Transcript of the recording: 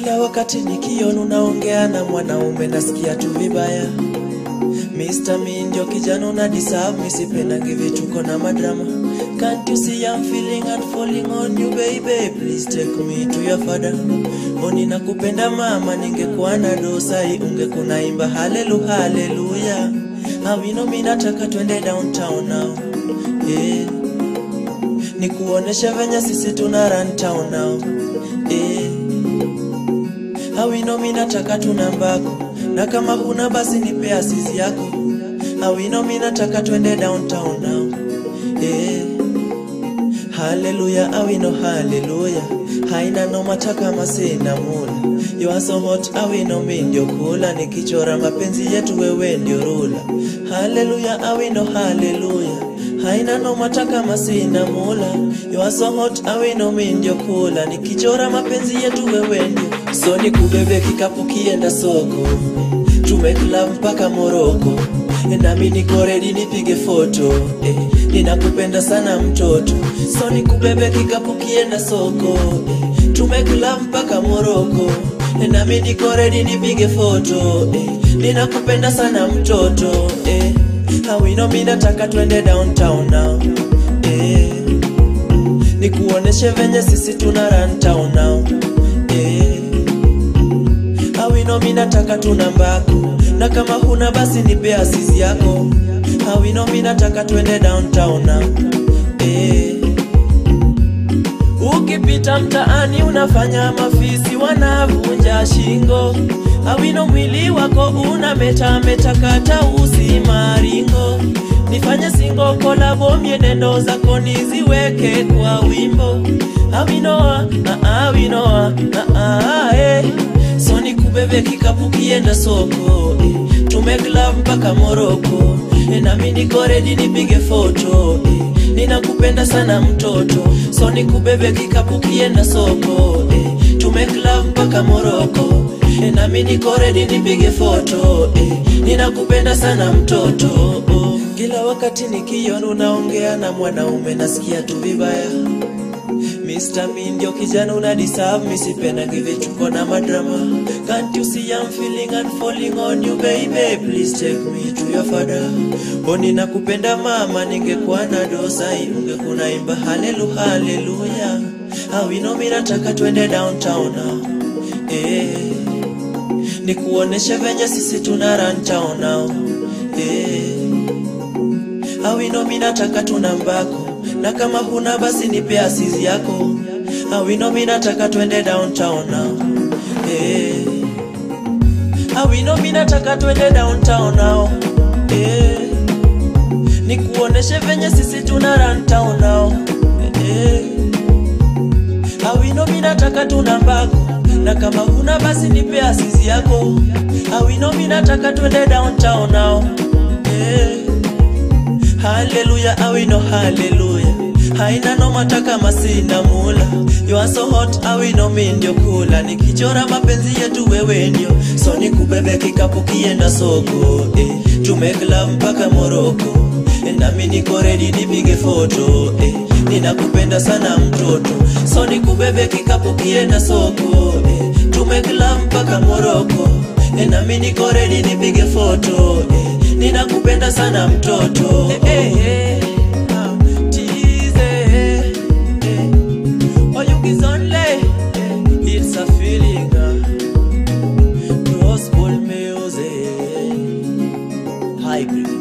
Kila wakati nikiona unaongea na mwanaume nasikia tu vibaya. Mr. Mi ndio kijana una deserve, mi sipendangi vituko na madrama. Can't you see I'm feeling and falling on you baby, please take me to your father. Oni nakupenda mama, ningekuwa na dosai ungekunaimba hallelu haleluya. Awino mi nataka twende downtown now. Yeah. Nikuoneshe venye sisi tuna run town now. Yeah. Awino mi nataka tuna mbako na kama huna basi nipe asisi yako. Awino mi nataka twende downtown now. Yeah. Haleluya, awino haleluya. Haina no mataka masina mula. You are so hot, awino mi ndio kula. Nikichora mapenzi yetu wewe ndio rula. Haleluya, awino haleluya. Haina no mataka masina mula. You are so hot, awino mi ndio kula. Nikichora mapenzi yetu wewe ndio. So nikubebe kikapu kienda soko. Tumekula mpaka Moroko. Nami niko ready nipige foto eh, ninakupenda sana mtoto, so nikubebe kikapu kienda soko eh, tumekula mpaka Moroko. Nami niko ready nipige foto eh, ninakupenda sana mtoto eh, awino mi nataka twende downtown now eh, nikuoneshe venye sisi tuna run town now eh, awino mi nataka tuna mbako na kama huna basi nipe asisi yako. Awino mi nataka twende downtown now. Eh. Ukipita mtaani unafanya mafisi wanavunja shingo. Awino mwili wako una meta meta kata usi maringo. Nifanye singo kolabo mienendo zako niziweke kwa wimbo. Awinoa, ah, awinoa, ah, ah, eh. So nikubebe kikapu kienda soko eh. Tumegla mpaka Moroko eh, nami niko ready nipige foto eh. Ninakupenda sana mtoto, so nikubebe kikapu kienda soko eh. Tumegla mpaka Moroko eh, nami niko ready nipige foto eh. Ninakupenda sana mtoto oh. Kila wakati nikiona unaongea na mwanaume nasikia tu vibaya Mr. Mi ndio kijana una deserve, mi sipendangi vituko na madrama. Can't you see I'm feeling and falling on you baby, please take me to your father. Oni nakupenda mama, ningekuwa na dosai ungekuna imba halelu haleluya. Awino mi nataka twende downtown now. Eh. Nikuoneshe venye sisi tuna run town now. Eh. Awino mi nataka tuna mbako na kama huna basi nipe asisi yako. Awino mi nataka twende downtown now. Eh. Awino mi nataka twende downtown now. Eh. Nikuoneshe venye sisi tuna run town now. Eh. Awino mi nataka tuna mbako na kama huna basi nipe asisi yako. Awino mi nataka twende downtown now. Eh. Haleluya, awino haleluya. Haina no mataka masina mula. You are so hot, awino mi ndio kula. Nikichora mapenzi yetu wewe ndio. So nikubebe kikapu kienda soko. Eh. Tumekla mpaka Moroko. Eh, nami niko ready nipige foto. Eh. Ninakupenda sana mtoto. So nikubebe kikapu kienda soko. Eh. Tumekla mpaka Moroko. Eh, nami niko ready nipige foto. Eh. Ninakupenda sana mtoto. Eh, eh, eh. Ah, tease, eh, eh. Oh, you is only, eh, it's a feeling. ah. Gospel music. Hybrid.